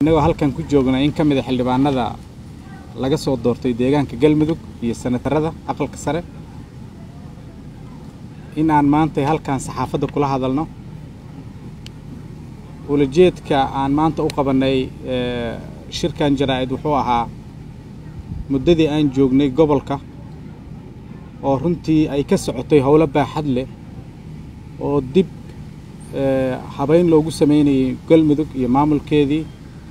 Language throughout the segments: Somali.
innagoo halkan ku joogna in ka mid a xildhibaanada laga soo doortay deegaanka galmudug iyo senatarada aqalka sare in aan maanta halkan saxaafadda kula hadalno ulajeedka aan maanta u qabannay shirkan jaraa'id wuxuu ahaa muddadii aan joognay gobolka oo runtii ay ka socotay howlo baaxad leh oo dib habayn loogu samaynayay galmudug iyo maamulkeedii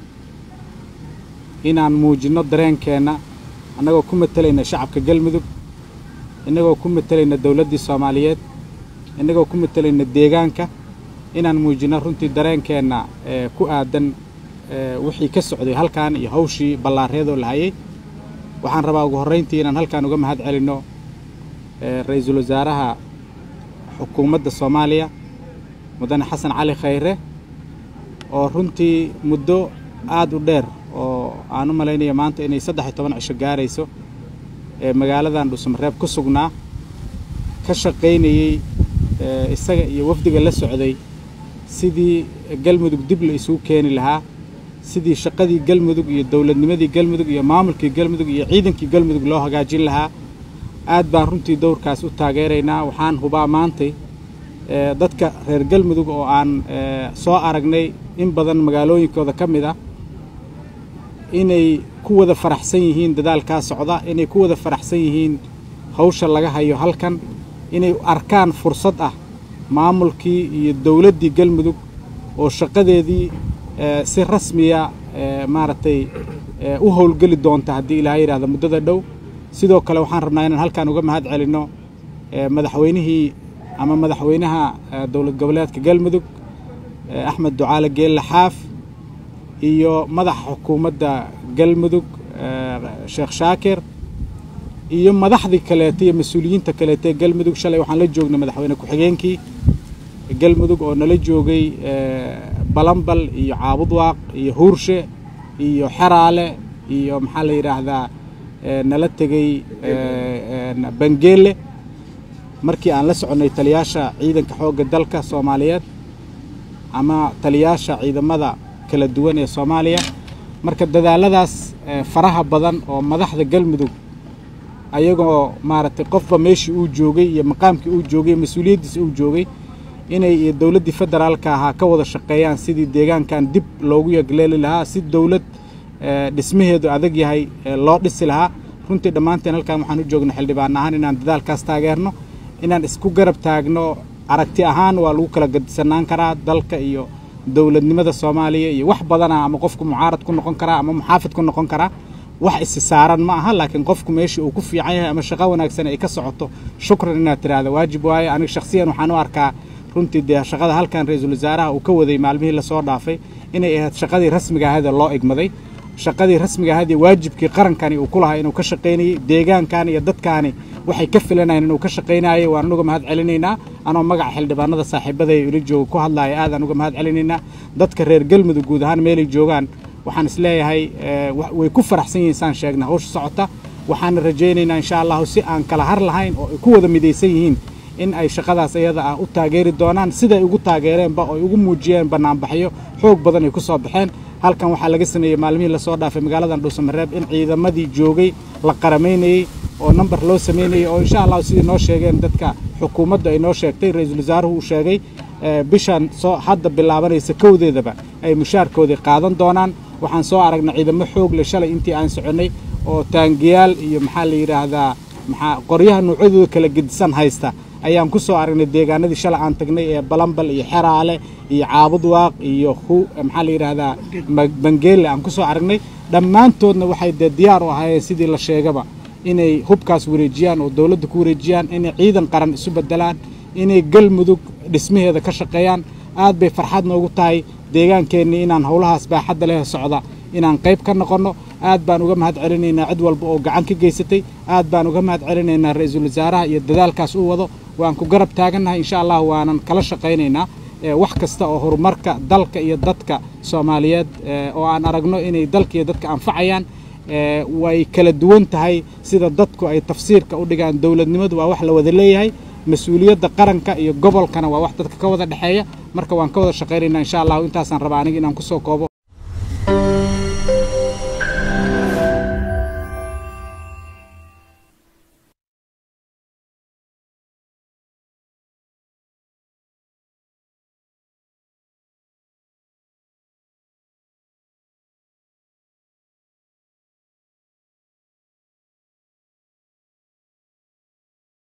inaan muujinno dareenkeenna annagoo ku matalayna shacabka galmudug innagoo ku matalayna dowladdii soomaaliyeed innagoo ku matalayna deegaanka inaan muujinno runtii dareenkeenna ku aadan wixii ka socday halkan iyo hawshii ballaareedoo la hayay waxaan rabaa ugu horrayntii inaan halkan uga mahad celinno ra-iisul wasaaraha xukuumadda soomaaliya mudane xasan cali khayre oo runtii muddo aad u dheer oo aan u malaynaya maanta inay saddex iyo toban cisho gaarayso ee magaaladan dhuusamareeb ku sugnaa ka shaqaynayey isaga iyo wafdiga la socday sidii galmudug dib la isugu keeni lahaa sidii shaqadii galmudug iyo dowladnimadii galmudug iyo maamulkii galmudug iyo ciidankii galmudug loo hagaajin lahaa aad baan runtii dowrkaas u taageeraynaa waxaan hubaa maantay dadka reer galmudug oo aan soo aragnay in badan magaalooyinkooda ka mid ah inay ku wada faraxsan yihiin dadaalkaa socda inay ku wada faraxsan yihiin hawsha laga hayo halkan inay arkaan fursad ah maamulkii iyo dowladdii galmudug oo shaqadeedii si rasmiya maaragtay u howlgeli doonta haddii ilaaha yidhahda muddada dhow sidoo kale waxaan rabnaa inaan halkan uga mahad celinno madaxweynihii ama madaxweynaha dowlad goboleedka galmudug axmed ducaale geelle xaaf iyo madaxa xukuumadda galmudug sheekh shaakir iyo madaxdii kaleeta iyo mas-uuliyiinta kaleeta ee galmudug shalay waxaan la joognay madaxweyne ku-xigeenkii galmudug oo nala joogay balambal iyo caabudwaaq iyo huurshe iyo xeraale iyo maxaa la yidhaahdaa nala tegey bangeele markii aan la soconnay taliyaasha ciidanka xoogga dalka soomaaliyeed ama taliyaasha ciidamada kala duwan ee soomaaliya marka dadaaladaas faraha badan oo madaxda galmudug ayagoo maaragtay qofba meeshii uu joogay iyo maqaamkii uu joogay mas-uuliyaddiisa uu joogay inay iyo dowladdii federaalka ahaa ka wada shaqeeyaan sidii deegaankan dib loogu yagleeli lahaa si dowlad dhismaheedu adag yahay loo dhisi lahaa runtii dhammaanteen halkan waxaan u joognay xildhibaan ahaan inaan dadaalkaas taageerno inaan isku garab taagno aragti ahaan waa lagu kala gadisanaan karaa dalka iyo dowladnimada soomaaliya iyo wax badana ama qofku mucaarad ku noqon karaa ama muxaafid ku noqon karaa wax isi saaran ma aha laakiin qofku meeshii uu ku fiican yahay ama shaqo wanaagsan ay ka socoto shukran inaad tidhaahda waajib waaye aniga shakhsiyan waxaan u arkaa runtii dee shaqada halkan ra-iisul wasaaraha uu ka waday maalmihii lasoo dhaafay inay ahayd shaqadii rasmiga ahayd ee loo igmaday shaqadii rasmiga ahayd ee waajibkii qarankani uu ku lahaa inuu ka shaqaynayey deegaankan iyo dadkaani waxay ka filanayeen inuu ka shaqaynayay waan uga mahad celinaynaa anoo magaca xildhibaanada saaxiibada ee ila jooga ku hadlaaya aadaan uga mahad celinaynaa dadka reer galmudug guud ahaan meelay joogaan waxaan isleeyahay way ku faraxsan yihiin saan sheegna hawsha socota waxaana rajaynaynaa insha allahu si aan kala har lahayn oo ay ku wada midaysan yihiin in ay shaqadaas iyada ah u taageeri doonaan siday ugu taageereenba oo ay ugu muujiyeen bannaanbaxyo xoog badan ay ku soo baxeen halkan waxaa laga sameeyey maalmihii lasoo dhaafay magaaladan dhuusamareeb in ciidamadii joogay la qaramaynayey oo namber loo samaynayey oo insha allahu sidii noo sheegeen dadka xukuumadda ay noo sheegtay ra-iisul wasaaruhu uu sheegay bishan soo hadda bilaabanaysa kowdeedaba ay mushaarkoodii qaadan doonaan waxaan soo aragnay ciidamo xoog leh shalay intii aan soconnay oo taangiyaal iyo maxaa la yidhaahdaa maxaa qoryaha noocyadooda kala gedisan haysta ayaan ku soo aragnay deegaanadii shalay aan tagnay ee balambal iyo xeraale iyo caabudwaaq iyo maxaa la yidhaahdaa bangeelle aan ku soo aragnay dhammaantoodna waxay dee diyaar u ahaayeen sidii la sheegaba inay hubkaas wareejiyaan oo dowladda ku wareejiyaan inay ciidan qaran isu beddelaan inay galmudug dhismaheeda ka shaqeeyaan aad bay farxad noogu tahay deegaankeenni inaan howlahaas baaxadda leh socda inaan qayb ka noqonno aad baan uga mahad celinaynaa cid walba oo gacan ka geysatay aad baan uga mahad celinaynaa ra-iisul wasaaraha iyo dadaalkaas u wado waan ku garab taagannahay insha allah waanan kala shaqaynaynaa wax kasta oo horumarka dalka iyo dadka soomaaliyeed oo aan aragno inay dalka iyo dadka anfacayaan way kala duwan tahay sida dadku ay tafsiirka u dhigaan dowladnimadu waa wax la wada leeyahay mas-uuliyadda qaranka iyo gobolkana waa wax dadka ka wada dhexeeya marka waan ka wada shaqaynaynaa insha allahu intaasaan rabaa aniga inaan kusoo koobo